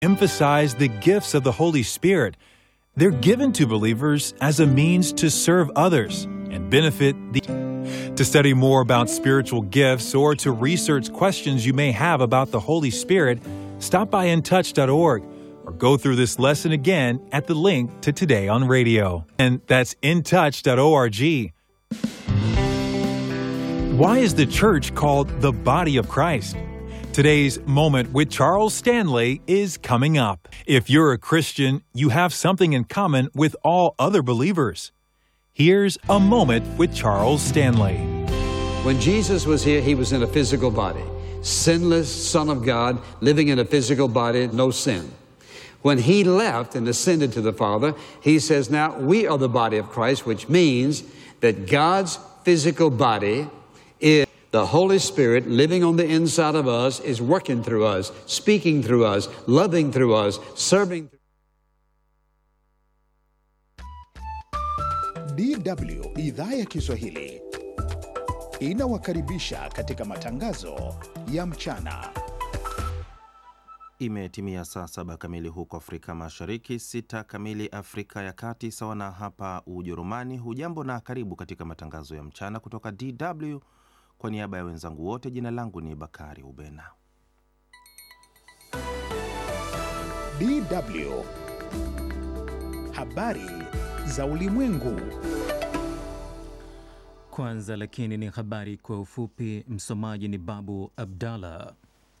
emphasize the gifts of the Holy Spirit. They're given to believers as a means to serve others and benefit the. To study more about spiritual gifts or to research questions you may have about the Holy Spirit, stop by intouch.org or go through this lesson again at the link to Today on Radio. And that's intouch.org. Why is the church called the body of Christ? Today's moment with Charles Stanley is coming up. If you're a Christian, you have something in common with all other believers. Here's a moment with Charles Stanley. When Jesus was here, he was in a physical body, sinless Son of God, living in a physical body, no sin. When he left and ascended to the Father, he says, Now we are the body of Christ, which means that God's physical body is the Holy Spirit living on the inside of us, is working through us, speaking through us, loving through us, serving. DW idhaa ya Kiswahili inawakaribisha katika matangazo ya mchana. Imetimia saa saba kamili huko Afrika Mashariki, sita kamili Afrika ya Kati, sawa na hapa Ujerumani. Hujambo na karibu katika matangazo ya mchana kutoka DW. Kwa niaba ya wenzangu wote, jina langu ni Bakari Ubena. DW habari za ulimwengu. Kwanza lakini ni habari kwa ufupi. Msomaji ni Babu Abdallah.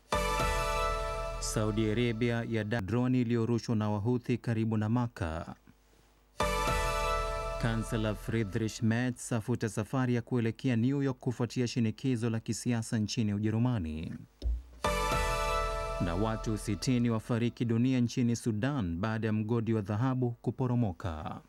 Saudi Arabia ya droni iliyorushwa na Wahuthi karibu na Maka. Kansela Friedrich Merz afuta safari ya kuelekea New York kufuatia shinikizo la kisiasa nchini Ujerumani. Na watu 60 wafariki dunia nchini Sudan baada ya mgodi wa dhahabu kuporomoka.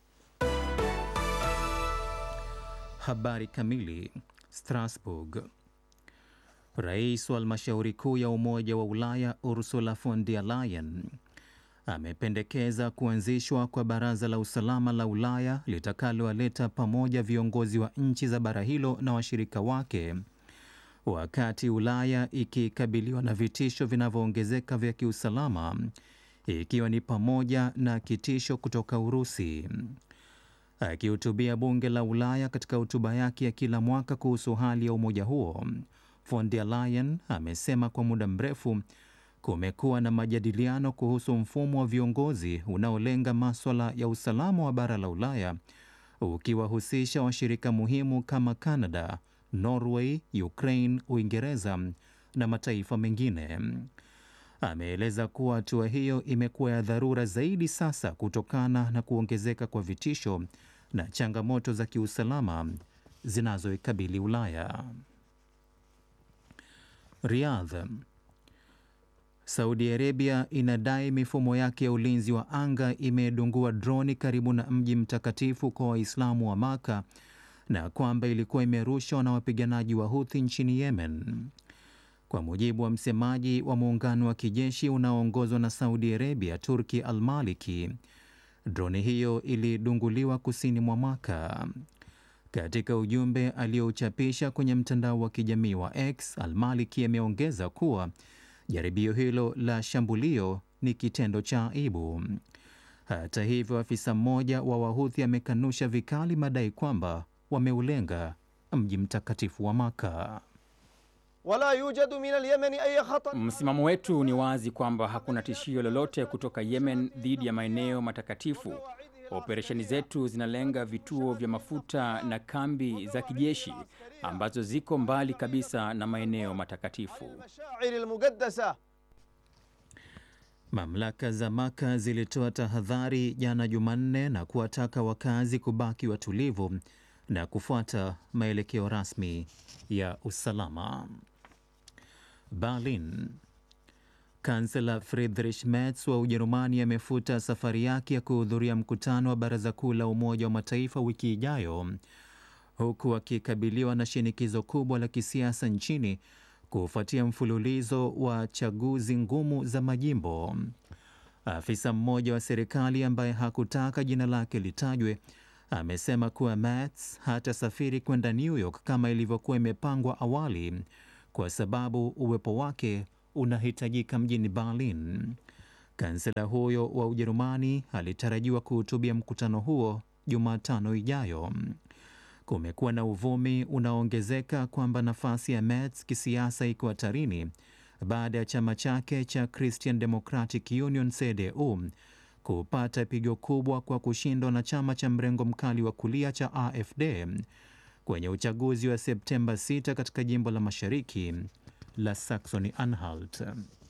Habari kamili. Strasbourg. Rais wa halmashauri kuu ya Umoja wa Ulaya Ursula von der Leyen amependekeza kuanzishwa kwa Baraza la Usalama la Ulaya litakalowaleta pamoja viongozi wa nchi za bara hilo na washirika wake, wakati Ulaya ikikabiliwa na vitisho vinavyoongezeka vya kiusalama, ikiwa ni pamoja na kitisho kutoka Urusi. Akihutubia bunge la Ulaya katika hotuba yake ya kila mwaka kuhusu hali ya umoja huo, von der Leyen amesema kwa muda mrefu kumekuwa na majadiliano kuhusu mfumo wa viongozi unaolenga maswala ya usalama wa bara la Ulaya, ukiwahusisha washirika muhimu kama Canada, Norway, Ukraine, Uingereza na mataifa mengine. Ameeleza kuwa hatua hiyo imekuwa ya dharura zaidi sasa kutokana na kuongezeka kwa vitisho na changamoto za kiusalama zinazoikabili Ulaya. Riyadh. Saudi Arabia inadai mifumo yake ya ulinzi wa anga imedungua droni karibu na mji mtakatifu kwa Waislamu wa Maka na kwamba ilikuwa imerushwa na wapiganaji wa Houthi nchini Yemen. Kwa mujibu wa msemaji wa muungano wa kijeshi unaoongozwa na Saudi Arabia, Turki Al-Maliki, droni hiyo ilidunguliwa kusini mwa Maka. Katika ujumbe aliyouchapisha kwenye mtandao wa kijamii wa X, Al-Maliki ameongeza kuwa jaribio hilo la shambulio ni kitendo cha aibu. Hata hivyo, afisa mmoja wa Wahuthi amekanusha vikali madai kwamba wameulenga mji mtakatifu wa Maka. wala yujadu min alyamani ay khatar. Msimamo wetu ni wazi kwamba hakuna tishio lolote kutoka Yemen dhidi ya maeneo matakatifu. Operesheni zetu zinalenga vituo vya mafuta na kambi za kijeshi ambazo ziko mbali kabisa na maeneo matakatifu. mashairi almuqaddasa Mamlaka za Maka zilitoa tahadhari jana Jumanne na kuwataka wakazi kubaki watulivu na kufuata maelekeo rasmi ya usalama. Berlin. Kansela Friedrich Merz wa Ujerumani amefuta safari yake ya kuhudhuria mkutano wa Baraza Kuu la Umoja wa Mataifa wiki ijayo huku akikabiliwa na shinikizo kubwa la kisiasa nchini kufuatia mfululizo wa chaguzi ngumu za majimbo. Afisa mmoja wa serikali ambaye hakutaka jina lake litajwe amesema kuwa Merz hatasafiri kwenda New York kama ilivyokuwa imepangwa awali kwa sababu uwepo wake unahitajika mjini Berlin. Kansela huyo wa Ujerumani alitarajiwa kuhutubia mkutano huo Jumatano ijayo. Kumekuwa na uvumi unaoongezeka kwamba nafasi ya Merz kisiasa iko hatarini baada ya chama chake cha Christian Democratic Union CDU kupata pigo kubwa kwa kushindwa na chama cha mrengo mkali wa kulia cha AfD kwenye uchaguzi wa Septemba 6 katika jimbo la mashariki la Saxony Anhalt.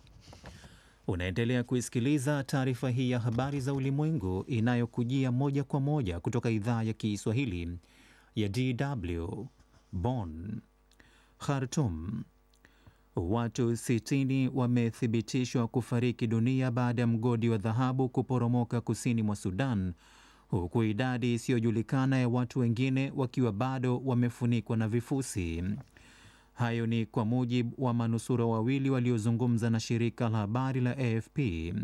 Unaendelea kuisikiliza taarifa hii ya habari za ulimwengu inayokujia moja kwa moja kutoka idhaa ya Kiswahili ya DW Bonn. Khartoum. Watu 60 wamethibitishwa kufariki dunia baada ya mgodi wa dhahabu kuporomoka kusini mwa Sudan, huku idadi isiyojulikana ya watu wengine wakiwa bado wamefunikwa na vifusi. Hayo ni kwa mujibu wa manusura wawili waliozungumza na shirika la habari la AFP.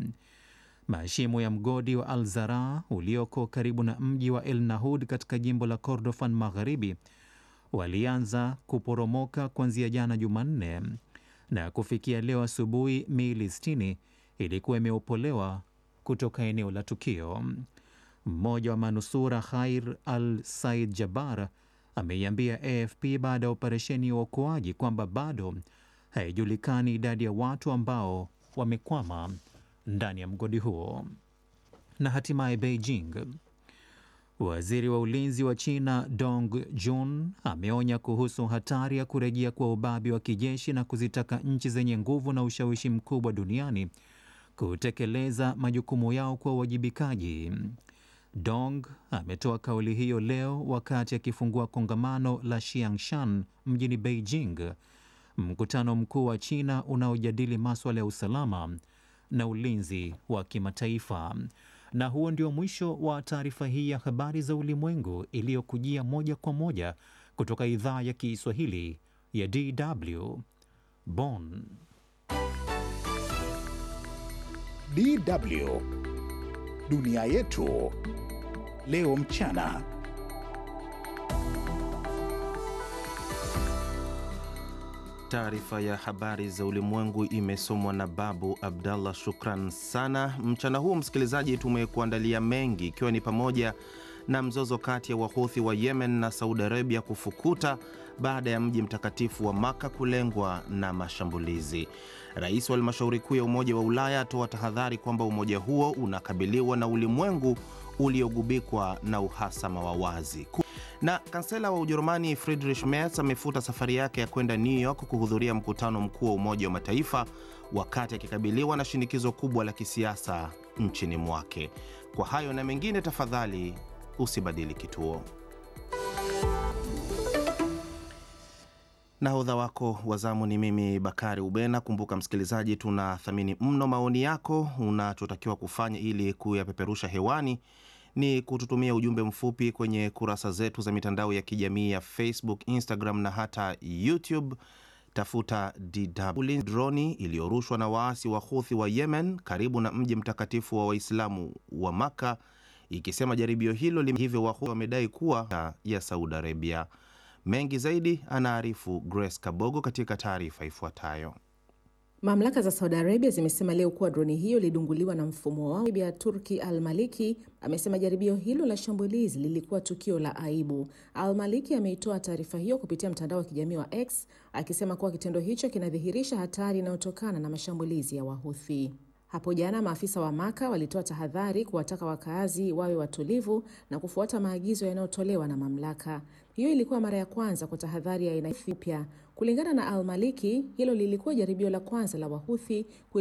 Mashimo ya mgodi wa Al Zara ulioko karibu na mji wa El Nahud katika jimbo la Kordofan Magharibi walianza kuporomoka kuanzia jana Jumanne na kufikia leo asubuhi miili 60 ilikuwa imeopolewa kutoka eneo la tukio. Mmoja wa manusura Khair Al Said Jabar ameiambia AFP baada ya operesheni ya uokoaji kwamba bado haijulikani idadi ya watu ambao wamekwama ndani ya mgodi huo. Na hatimaye Beijing, waziri wa ulinzi wa China Dong Jun ameonya kuhusu hatari ya kurejea kwa ubabi wa kijeshi na kuzitaka nchi zenye nguvu na ushawishi mkubwa duniani kutekeleza majukumu yao kwa uwajibikaji. Dong ametoa kauli hiyo leo wakati akifungua kongamano la Xiangshan mjini Beijing, mkutano mkuu wa China unaojadili maswala ya usalama na ulinzi wa kimataifa. Na huo ndio mwisho wa taarifa hii ya habari za ulimwengu iliyokujia moja kwa moja kutoka idhaa ya Kiswahili ya DW Bonn. DW dunia yetu leo mchana. Taarifa ya habari za ulimwengu imesomwa na Babu Abdallah. Shukran sana. Mchana huu msikilizaji, tumekuandalia mengi, ikiwa ni pamoja na mzozo kati ya Wahuthi wa Yemen na Saudi Arabia kufukuta baada ya mji mtakatifu wa Maka kulengwa na mashambulizi. Rais wa halmashauri kuu ya Umoja wa Ulaya atoa tahadhari kwamba umoja huo unakabiliwa na ulimwengu uliogubikwa na uhasama wa wazi. Na kansela wa Ujerumani Friedrich Merz amefuta safari yake ya kwenda New York kuhudhuria mkutano mkuu wa Umoja wa Mataifa wakati akikabiliwa na shinikizo kubwa la kisiasa nchini mwake. Kwa hayo na mengine, tafadhali usibadili kituo. Nahodha wako wa zamu ni mimi Bakari Ubena. Kumbuka msikilizaji, tunathamini mno maoni yako. Unachotakiwa kufanya ili kuyapeperusha hewani ni kututumia ujumbe mfupi kwenye kurasa zetu za mitandao ya kijamii ya Facebook, Instagram na hata YouTube. Tafuta DW. Droni iliyorushwa na waasi wa Houthi wa Yemen karibu na mji mtakatifu wa Waislamu wa Maka, ikisema jaribio hilo hivyo Wahouthi wamedai kuwa ya Saudi Arabia. Mengi zaidi anaarifu Grace Kabogo katika taarifa ifuatayo. Mamlaka za Saudi Arabia zimesema leo kuwa droni hiyo ilidunguliwa na mfumo wao. ya Turki Al Maliki amesema jaribio hilo la shambulizi lilikuwa tukio la aibu. Al Maliki ameitoa taarifa hiyo kupitia mtandao wa kijamii wa X akisema kuwa kitendo hicho kinadhihirisha hatari inayotokana na mashambulizi ya Wahuthi. Hapo jana maafisa wa Maka walitoa tahadhari kuwataka wakaazi wawe watulivu na kufuata maagizo yanayotolewa na mamlaka. Hiyo ilikuwa mara ya kwanza kwa tahadhari ya aina mpya. Kulingana na Al Maliki, hilo lilikuwa jaribio la kwanza la Wahuthi